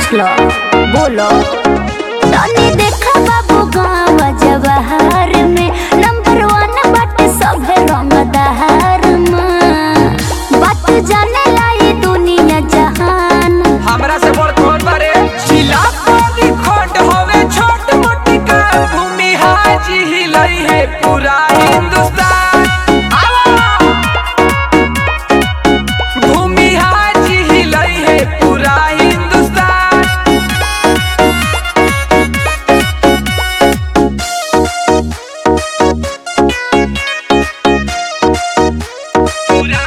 पूछ लो बोलो तनी देखा बाबू गाँव जवाहर में नंबर वन बाटे सभे रंगदार में बात जाने लाई दुनिया जहान हमरा से बड़ कौन बारे जिला पानी खंड होवे छोट मोटी का भूमि हाजी हिलई है पूरा हिंदुस्तान आवा! भूमि हाजी हिलई है पूरा हिंदुस्तान पूरा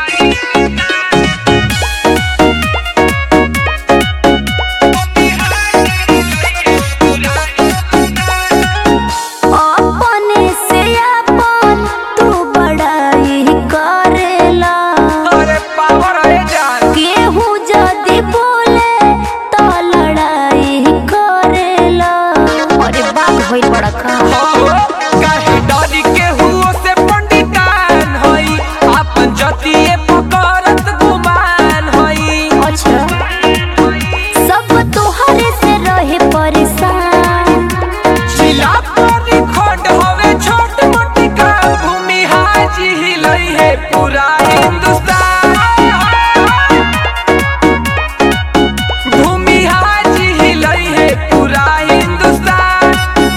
अपने से अपन तू बड़ाई करेला अरे पावर है जान केहू जदी बोले तो लड़ाई करेला अरे बात होई बड़ा का काहे डरी के हुओ से पंडितान होई आपन जतिए पकड़त गुमान होई अच्छा सब तोहरे से रहे परेशान जिला पानी खंड होवे छोट मोटी का भूमि हाजी हिलई है पूरा हिंदुस्तान भूमि हाजी हिलई है पूरा हिंदुस्तान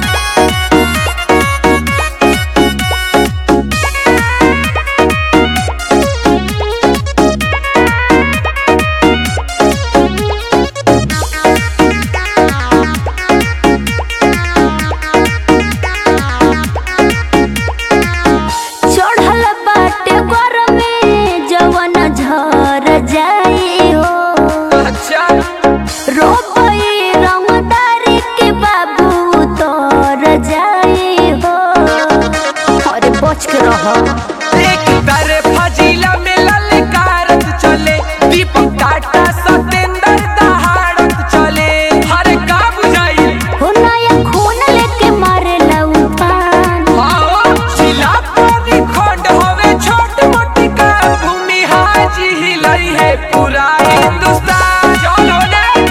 चढ़ल बाटे घर में जवन झर जाई हो अच्छा रोबई रंगदारी के बाबू तोर जाई हो अरे बच के रह एक तरफ जिला में ललकारत चले दीपक टाटा सतेंद्र दहाड़त चले हर का बुझाई हो नया खून लेके मारे उफान आओ जिला पानी खंड होवे छोट मोटी का भूमि हाजी हिलई है पूरा हिंदुस्तान चलो ने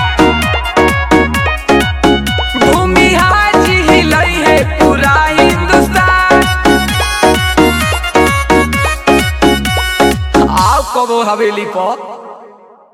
भूमि हाजी हिलई है पूरा हिंदुस्तान आओ कबो हवेली पर